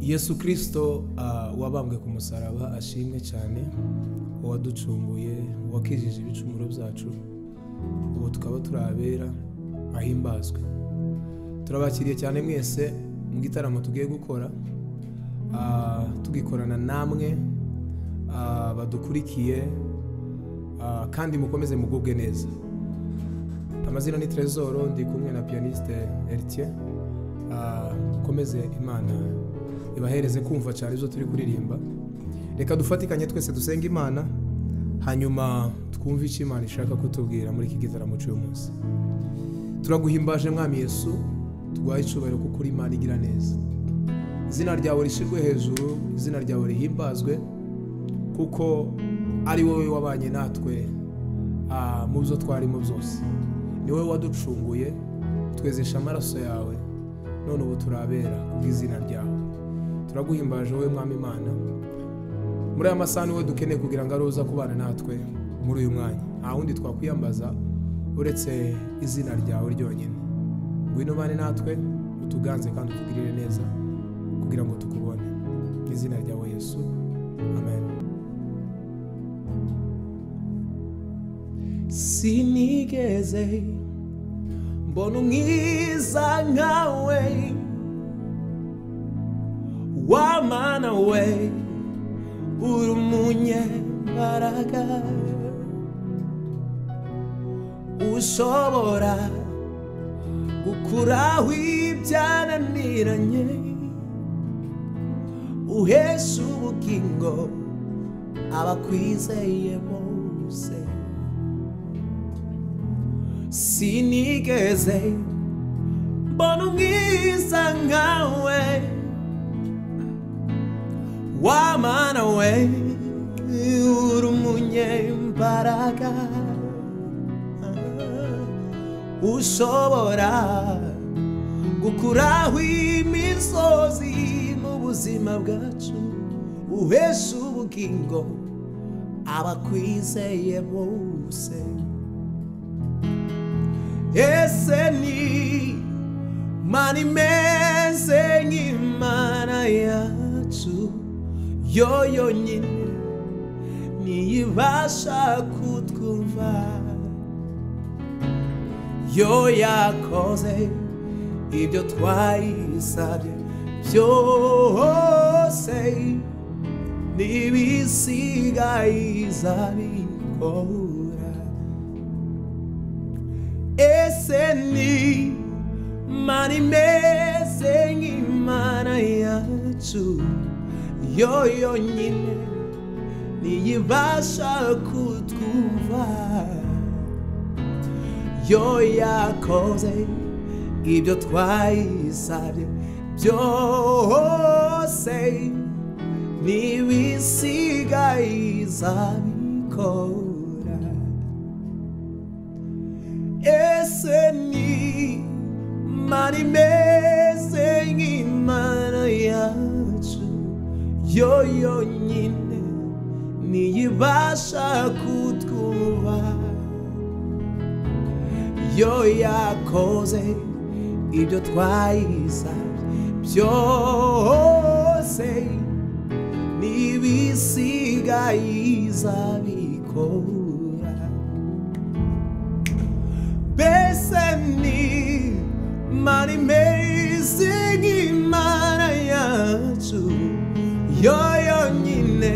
yesu kirisito wabambwe ku musaraba ashimwe cyane uwaducunguye uwakijije ibicumuro byacu ubu tukaba turi abera ahimbazwe turabakiriye cyane mwese mu gitaramo tugiye gukora ah, tugikorana namwe ah, badukurikiye ah, kandi mukomeze mugubwe neza amazina ni Tresor ndi kumwe na pianiste Eritier Ah, mukomeze imana ibahereze kumva cyane ibyo turi kuririmba reka dufatikanye twese dusenga imana hanyuma twumve icyo imana ishaka kutubwira muri iki gitaramo cy'uyu munsi turaguhimbaje mwami yesu tuguhaye icyubahiro kuko uri imana igira neza izina ryawe rishyirwe hejuru izina ryawe rihimbazwe kuko ari wowe wabanye natwe ah, mu byo twarimo byose ni wowe waducunguye twezesha amaraso yawe none ubu turabera kubw'izina ryawe turaguhimbaje wowe mwami imana muri aya masaha ni wowe dukeneye kugira ngo ari wowe uza kubana natwe muri uyu mwanya nta wundi twakwiyambaza uretse izina ryawe ryonyine ngwino ubane natwe utuganze kandi utugirire neza kugira ngo tukubone mu izina ryawe yesu amen sinigeze mbona umwiza nkawe wamana we uri umunyembaraga ushobora gukuraho ibyananiranye uhesha ubugingo abakwizeye bose sinigeze mbona umwiza nkawe wamana we uri umunyembaraga ushobora gukuraho imisozi mu buzima bwacu uhesha ubugingo abakwizeye bose ese ni mana imeze nk'imana yacu yo yonyine ntiyibasha kutwumva yo yakoze ibyo twayisabye byose n'ibisigaye izabikora ese ni mani imeze nk'imana yacu yo yonyine ntiyibasha kutwumva yo yakoze ibyo twayisabye byose n'ibisigaye izabikora ese ni mani imeze nk'imana yacu yo yonyine ntiyibasha kutwuba yo yakoze ibyo twayisabye byose n'ibisigaye izabikora mbese ni mani imeze nk'imana yacu yo yonyine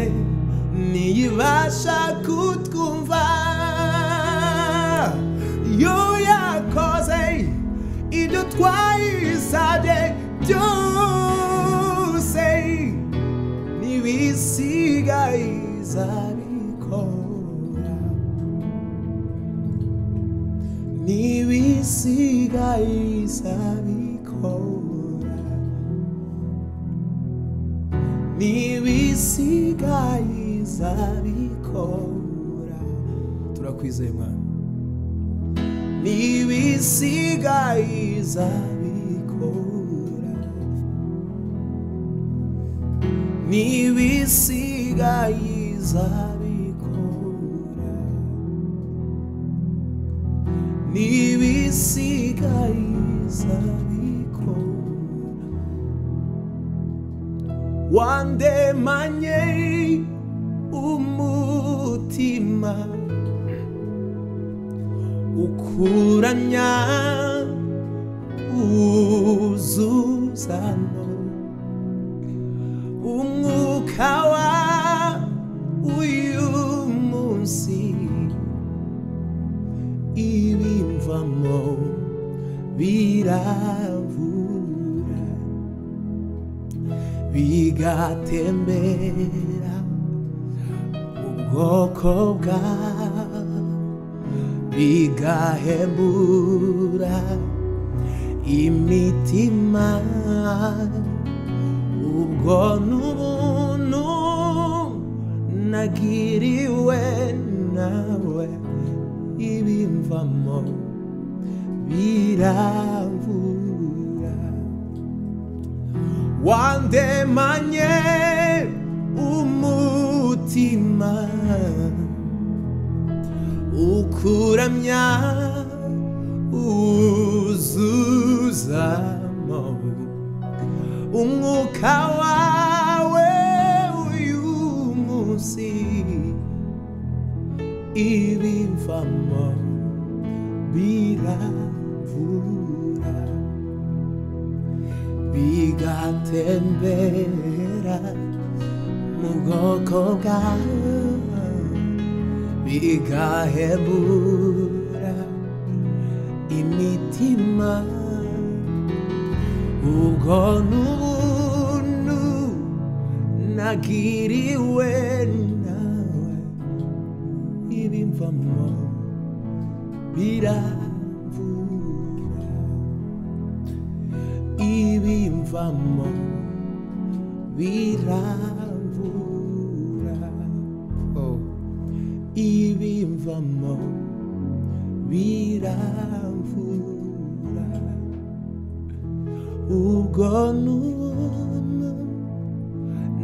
ntiyibasha kutwumva yo yakoze ibyo twayisabye byose n'ibisigaye izabikora n'ibisigaye izabikora n'ibisigaye izabikora turakwizeye mwana n'ibisigaye izabikora n'ibisigaye izabikora n'ibisigaye izabikora wandemanye umutima ukuranya uzuzano umwuka wa uyu munsi ibimvamo biravura bigatembera mu bwoko bwawe bigahembura imitima ubwo n'ubuntu nagiriwe nawe ibimvamo biravura wandemanye umutima ukuramya uzuzamo umwuka wawe uyu munsi ibimvamo biravura bigatembera mu bwoko bwawe bigahebura imitima ubwo n'ubuntu nagiriwe nawe ibimvamo biravura ibimvamo biravura oh. ibimvamo biravura ubwo n'ubuntu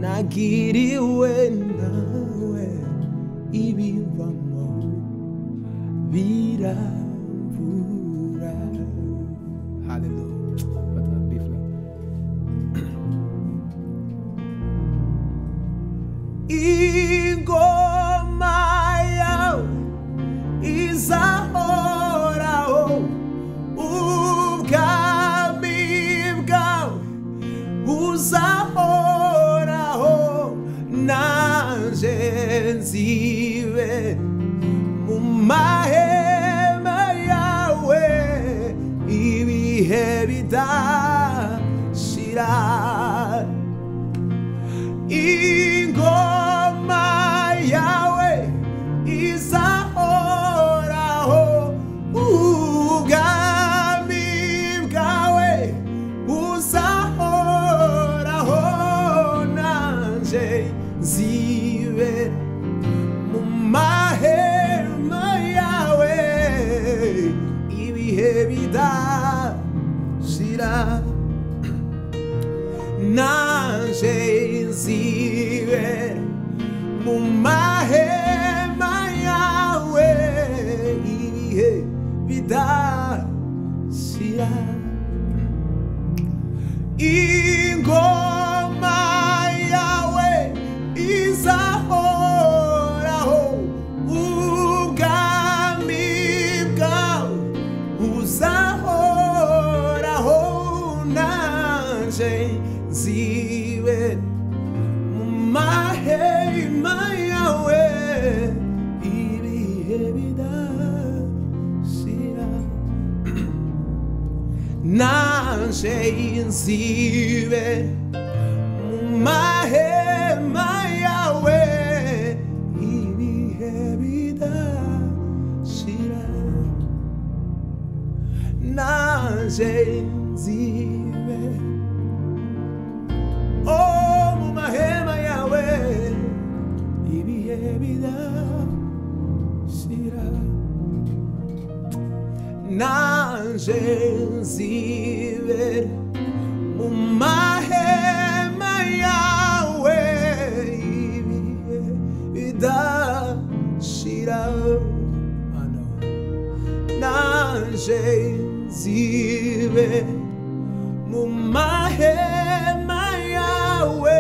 nagiriwe nawe ibimvamo biravura ingoma yawe izahoraho ubwami bwawe buzahoraho nanjye nzibe mu mahema yawe ibihe bidashira ingoma yawe izahoraho ubwami bwawe buzahoraho nanjye nzibe mu mahema yawe ibihe bidashira nanjye nzibe mu mahema yawe ibihe bidashira ingoma yawe izahoraho ubwami bwawe buzahoraho nanjye nzibe mu mahema yawe ibihe bidashira nanjye nzibe mu mahema yawe ibihe bidashira nanjye nzibe oh mu mahema yawe ibihe bidashira nanjye nzibe mu mahema yawe ibihe bidashira Mana we. nanjye nzibe mu mahema yawe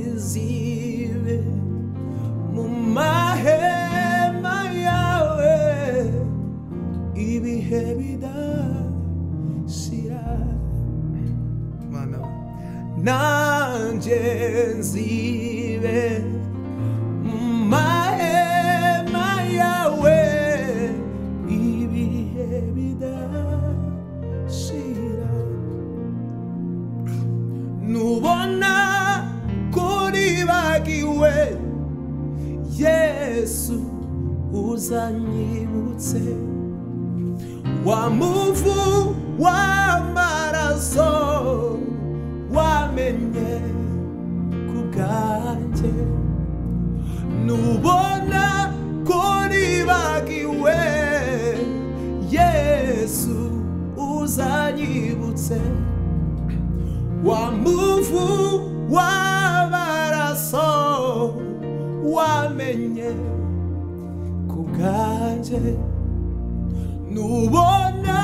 jezire mu mahema yawe ibihe bidashira mana nanjye nzibe mu mahema yawe ibihe bidashira nubona kuribagiwe yesu uzanyibutse wa muvu w'amaraso wamenye ku bwanjye nubona kuribagiwe yesu uzanyibutse wa muvu w'amaraso wamenye ku bwanjye nubona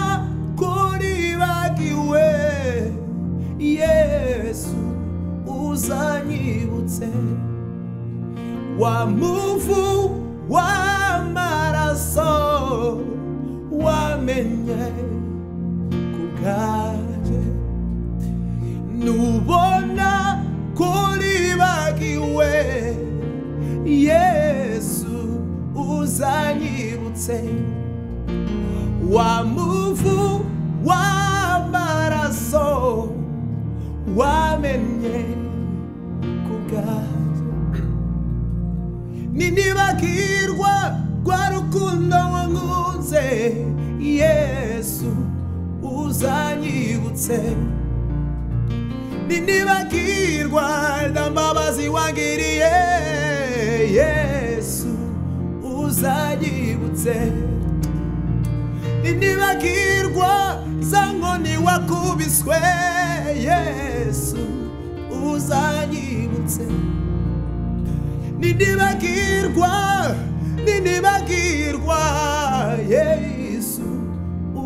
kuribagiwe yesu uzanyibutse wa muvu w'amaraso wamenye ku bwanjye nubona kuribagiwe yesu uzanyibutse wa muvu w'amaraso wamenye ku bwanjye ninibagirwa rwa rukundo wankunze yesu uzanyibutse ninibagirwa ndambabazi wagiriye yesu uzanyibutse ninibagirwa za nkoni wakubiswe yesu uzanyibutse ninibagirwa ninibagirwa yesu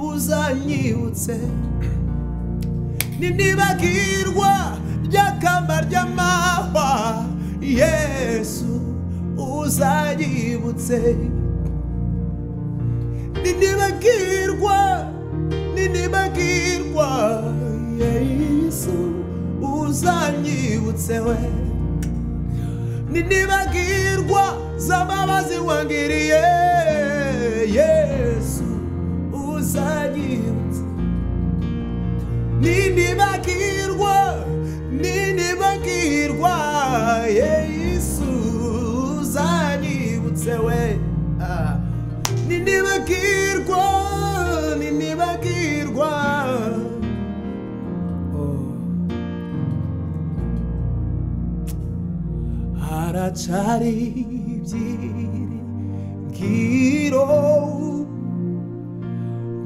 uzanyibutse ninibagirwa ry'akamba ry'amahwa yesu uzanyibutse ninibagirwa ninibagirwa yesu uzanyibutse we ninibagirwa z'ambabazi wangiriye yesu uzanyibutse ninibagirwa ninibagirwa yesu uzanyibutse we Ah. ninibagirwa ninibagirwa Oh. haracari ibyiringiro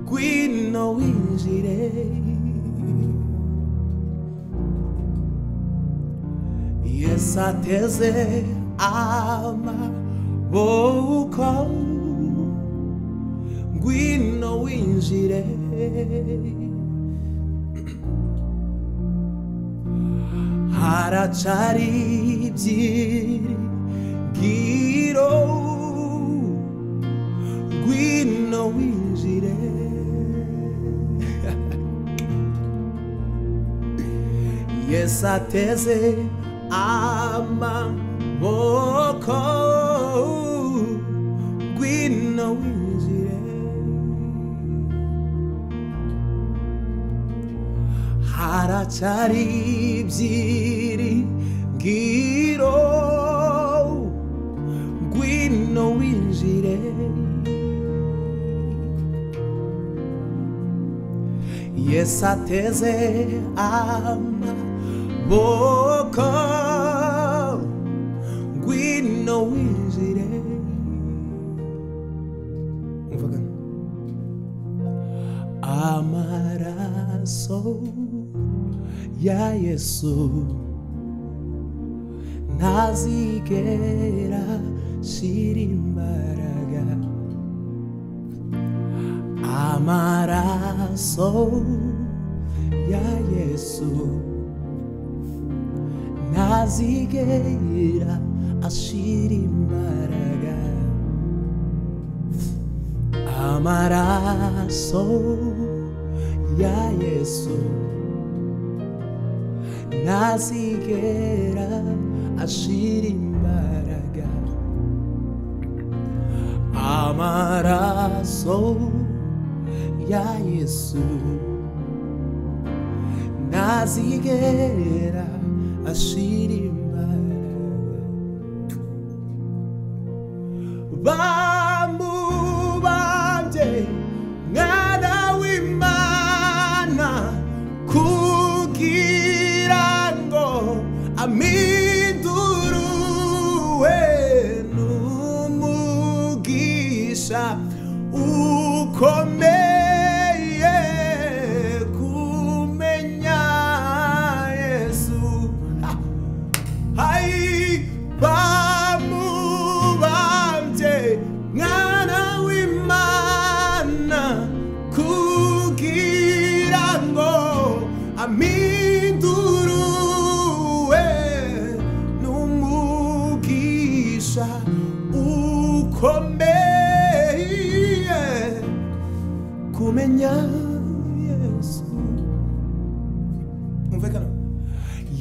ngwino winjire Yes, ateze amaboko ngwino winjire haracari ibyiringiro ngwino winjire Yesu ateze amaboko ngwino winjire haracari ibyiringiro ngwino winjire Yesu ateze amaboko ngwino winjire umvaga amaraso ya Yesu ntazigera shira imbaraga amaraso ya Yesu nta azigera ashira imbaraga amaraso ya yesu ntazigera ashira imbaraga amaraso ya yesu ntazigera ashira imbaraga bamubambye mwana w'imana kugira ngo amindurwe n'umugisha ukomeye kumenya yesu ha! Hai bamubambye mwana w'imana kugira ngo amindurwe n'umugisha ukomeye kumenya yesu humvikana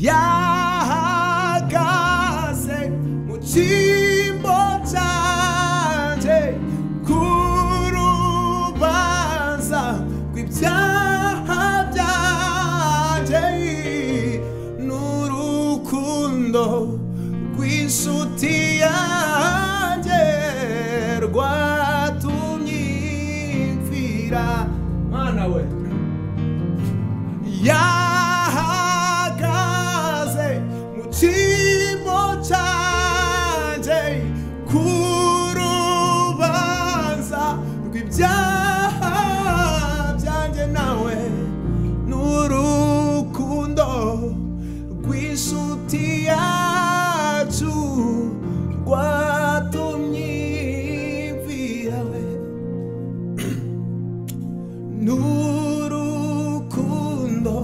yahagaze mu cyimbo cyanjye ku rubanza rw'ibyaha byanjye n'urukundo rw'inshuti yanjye rwatumye mpfira mwana we yahagaze mu cyimbo cyanjye ku rubanza rw'ibyaha byanjye nawe n'urukundo rw'inshuti yacu rwatumye mpfirawe n'urukundo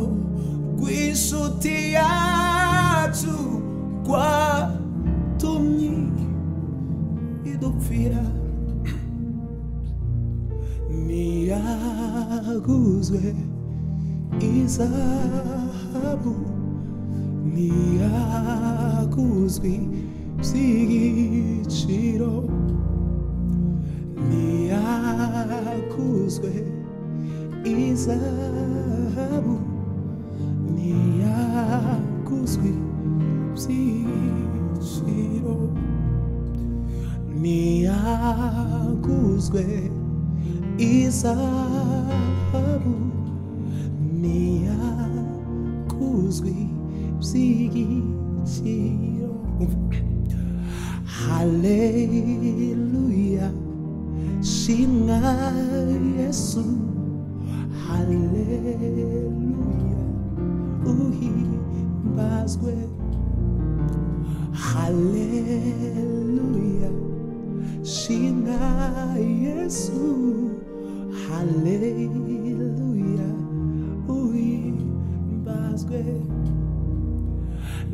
rw'inshuti yacu rwatumye idupfira ntiyaguzwe izahabu ntiyaguzwe by'igiciro ntiyakuzwe izahabu ntiyakuzwe by'igiciro ntiyakuzwe izahabu ntiyakuzwe by'igiciro haleluya shimwa yesu haleluya uhimbazwe haleluya shimwa yesu haleluya uhimbazwe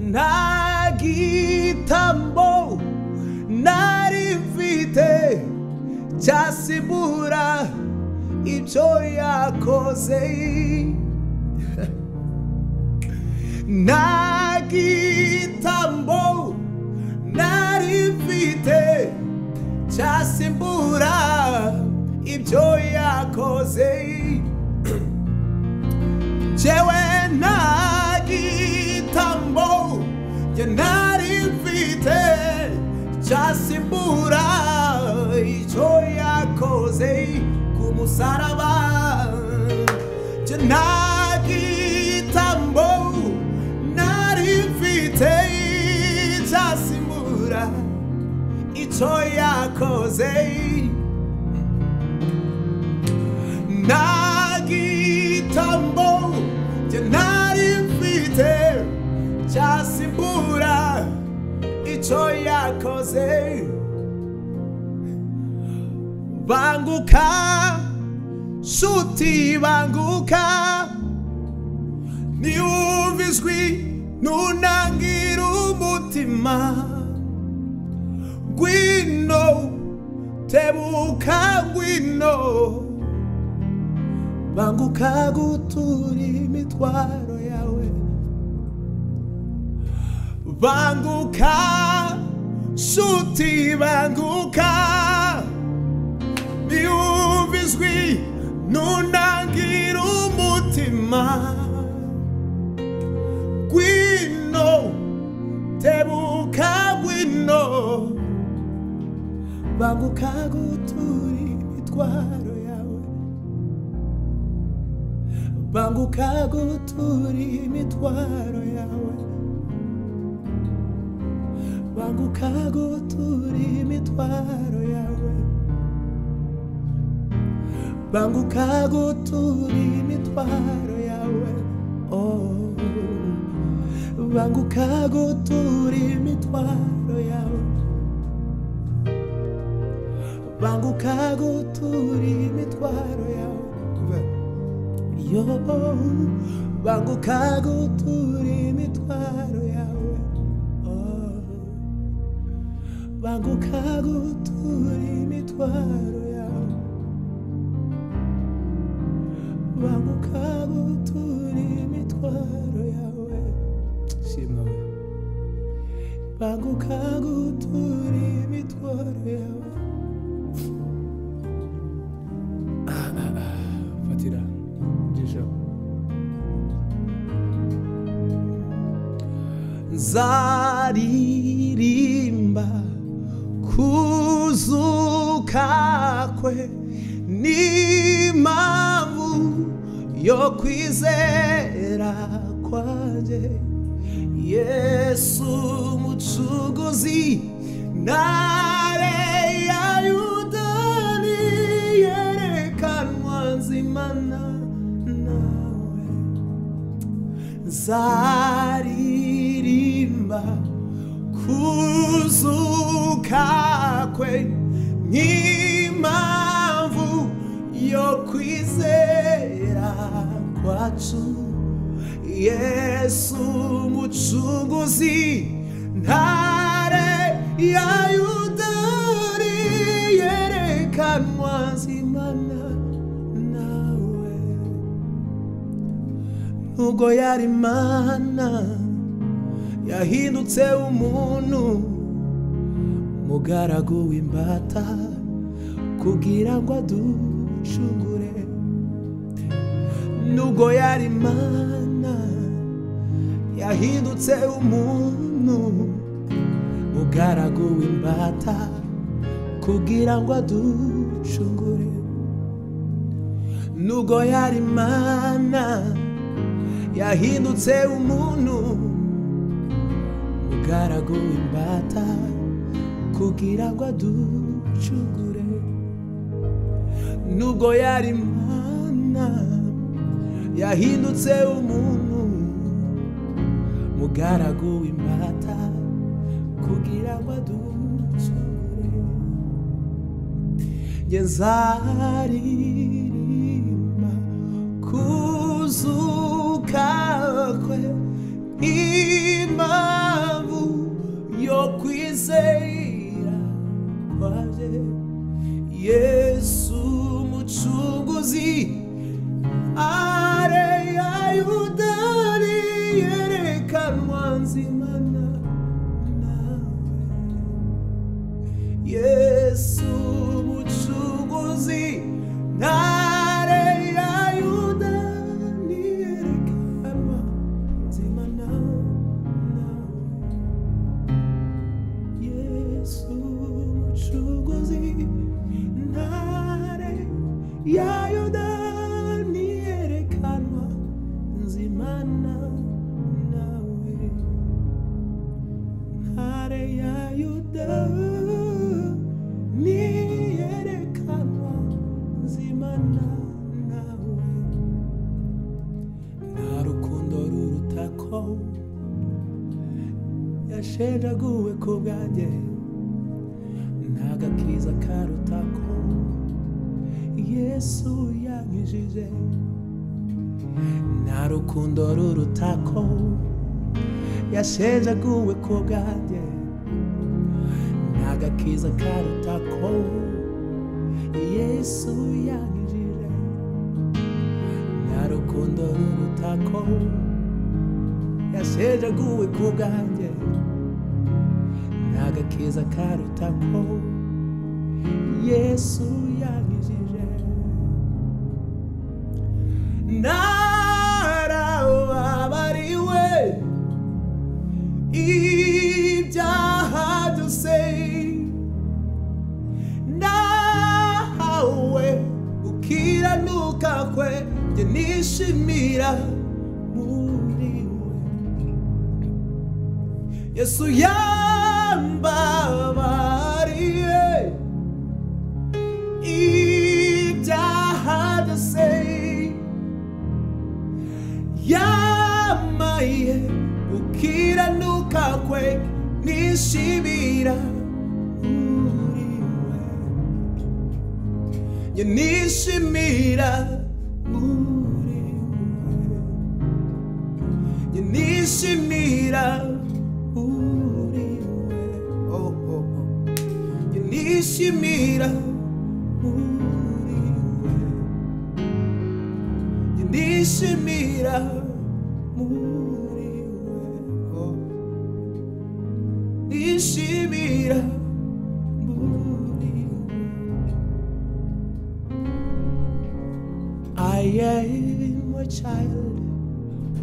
nta gitambo nari mfite cyasibura ibyo yakoze nta gitambo nari mfite cyasimbura ibyo yakoze jewe nta gitambo njye ntari mfite cyasimbura icyo yakoze ku musaraba njye nta gitambo nari mfite cyasimbura icyo yakoze nta gitambo njye ntari mfite cyasimbura icyo yakoze banguka nshuti banguka niwumva ijwi ntunangire umu umutima ngwino tebuka ngwino banguka gutura imitwaro yawe banguka nshuti banguka niwumva ijwi nunangira umutima ngwino tebuka ngwino banguka gutura imitwaro yawe banguka gutura imitwaro yawe banguka gutura imitwaro yawe banguka gutura imitwaro yawe oh. banguka gutura imitwaro yawe banguka gutura imitwaro yawe yo banguka gutura imitwaro yawe oh. banguka gutura imitwaro yawe banguka gutura imitwaro yawe shimwa we banguka gutura imitwaro yawe fatira by'ijabo nzaririmba kuzuka kwe n'impamvu yo kwizera kwanjye yesu umucuguzi ntare ya yudani yerekanwa nzimana nawe zaririmba kuzuka kwe n'impamvu yo kwizera kwacu yesu mucunguzi ntare ya yudari yerekanwa zimana nawe nubwo yari imana yahindutse umuntu mugaragu w'imbata kugira ngo aducungure nubwo yari imana yahindutse umuntu mugaragu w'imbata kugira ngo aducungure nubwo yari imana yahindutse umuntu mugaragu w'imbata kugira ngo aducungure nubwo yari imana yahindutse umuntu mugaragu w'imbata kugira ngo aducungure njye nzaririmba kuzuka kwe impamvu yo kwizera kwaje yesu mucunguzi are yayudari yerekanwa nzimana nawe yesu mucunguzi ntare ya yuda niyerekanwa nzima nawe yesu mucunguzi ntare ya yuda niyerekanwa nzima nawe nawe ntare ya yuda niyerekanwa nzima na nawe nta rukundo ruruta ko yashenjaguwe ku bwanjye nta gakiza karuta ko yesu yankijije nta rukundo ruruta ko yasezeguwe ku bwanjye n'agakiza karuta ko yesu yanyujije nta rukundo ruruta ko yasezeguwe ku bwanjye n'agakiza karuta ko yesu yanyujije narababariwe ibyaha byose nahawe gukiranuka kwe njye nishimira muri we yesu yambabariye ibyaha byose yamaye gukiranuka kwe nishimira muri we njye nishimira muri we njye nishimira muri we oh, oh, oh. njye nishimira muri we nishimira muri we nishimira muri we I am a child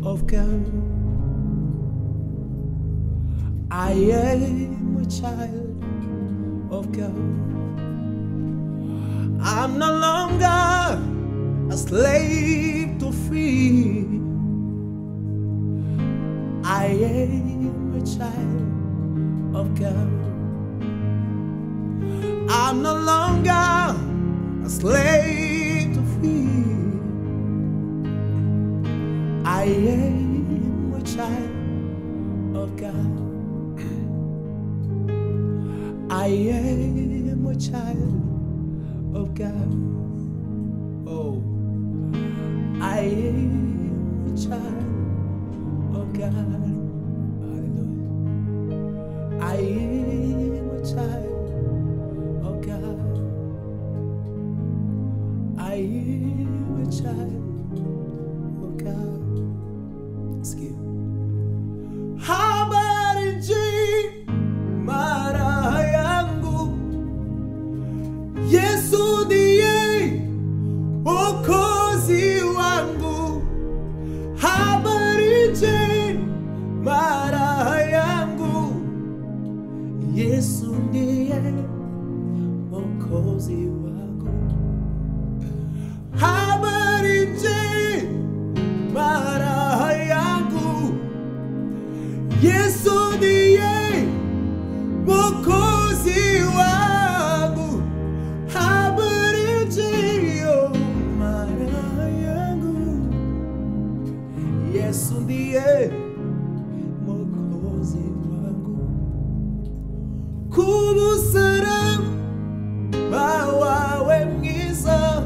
of God I am a child of God I'm no longer a slave to fear. I am a child of God. I'm no longer a slave to fear. I am a child of God. I am a child of God. Oh, I am a child of God. Hallelujah. I am a child of God. I am a child of God. Skip. Habari njema mara yangu Yesu ndiye Mwokozi wangu habari njema raha yangu Yesu ndiye Mwokozi wangu habari njema raha yangu Yesu ndiye Mwokozi wangu habari njema raha yangu Yesu ndiye Mwokozi wangu kumusaraba wawe mwiza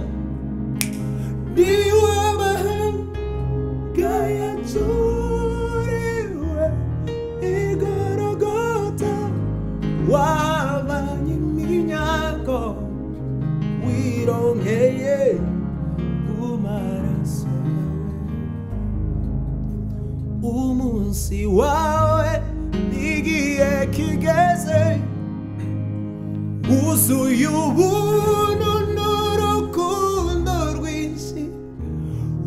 ndiwe mahanga yacuriwe igorogota wabanye iminyago wirongeye ku maraso yawe umunsi wawe n'igihe kigeze wuzuye ubuntu n'urukundo rwinshi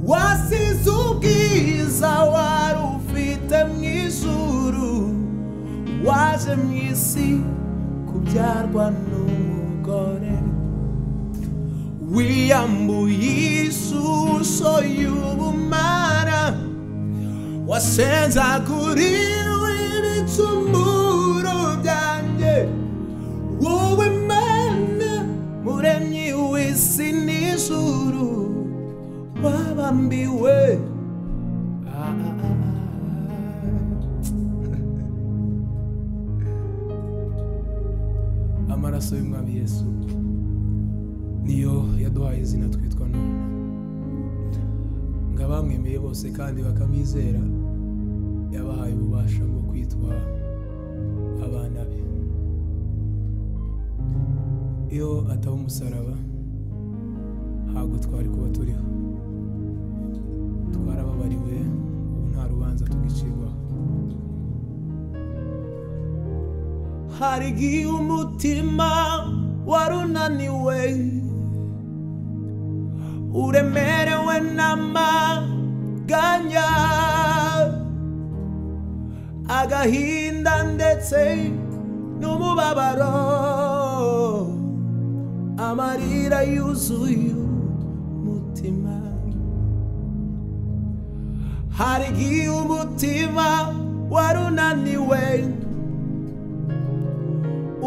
wasize ubwiza wari ufite mu ijuru waje mu isi kubyarwa n'umugore wiyambuye ishusho y'ubumara wasenzaguriwe ibicumuro byanjye wowe mana muremyi w'isi n'ijuru wabambiwe Ah, ah, ah, amaraso y'umwami yesu niyo yaduhaye izina twitwa none ngo abamwemeye bose kandi bakamwizera yabahaye ububasha bwo kwitwa abana be iyo ataba umusaraba ntabwo twari kuba turiho twarababariwe ubu nta rubanza tugicirwaho hari igihe umutima warunaniwe uremerewe n'amaganya agahinda ndetse n'umubabaro amarira yuzuye umutima hari igihe umutima warunaniwe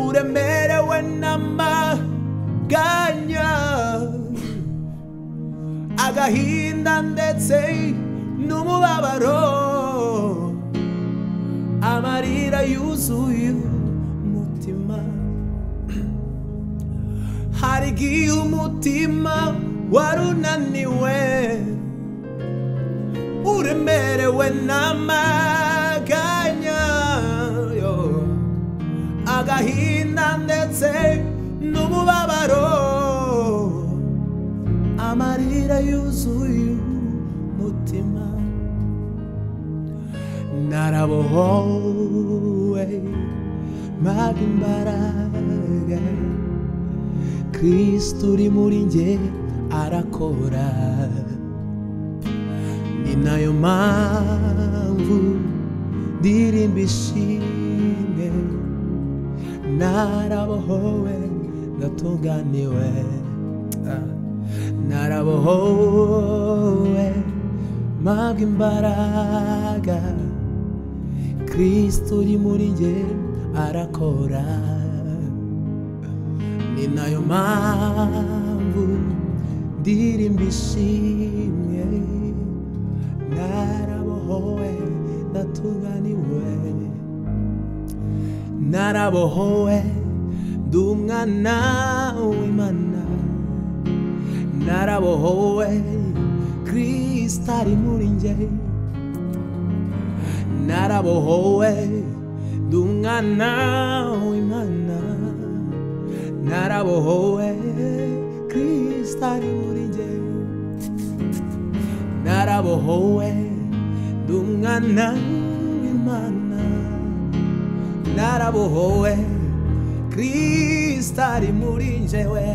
uremerewe n'amaganya agahinda ndetse n'umubabaro amarira yuzuye umutima hari igihe umutima warunaniwe uremerewe n'amaganya yo agahinda ndetse n'umubabaro amarira yuzuye umutima narabohowe mpabwa imbaraga kristo uri muri nge arakora ni nayo mpamvu ndirimba ishimwe narabohowe ndatunganiwe Ah. narabohowe mpabwa imbaraga kristo uri muri nge arakora ni nayo mpamvu ndirimba ishimwe narabohowe ndatunganiwe narabohowe ndi umwana w'imana narabohowe kristo ari muri nge narabohowe ndi umwana w'imana narabohowe kristo ari muri nge narabohowe ndi umwana w'imana narabohowe kristo ari muri njewe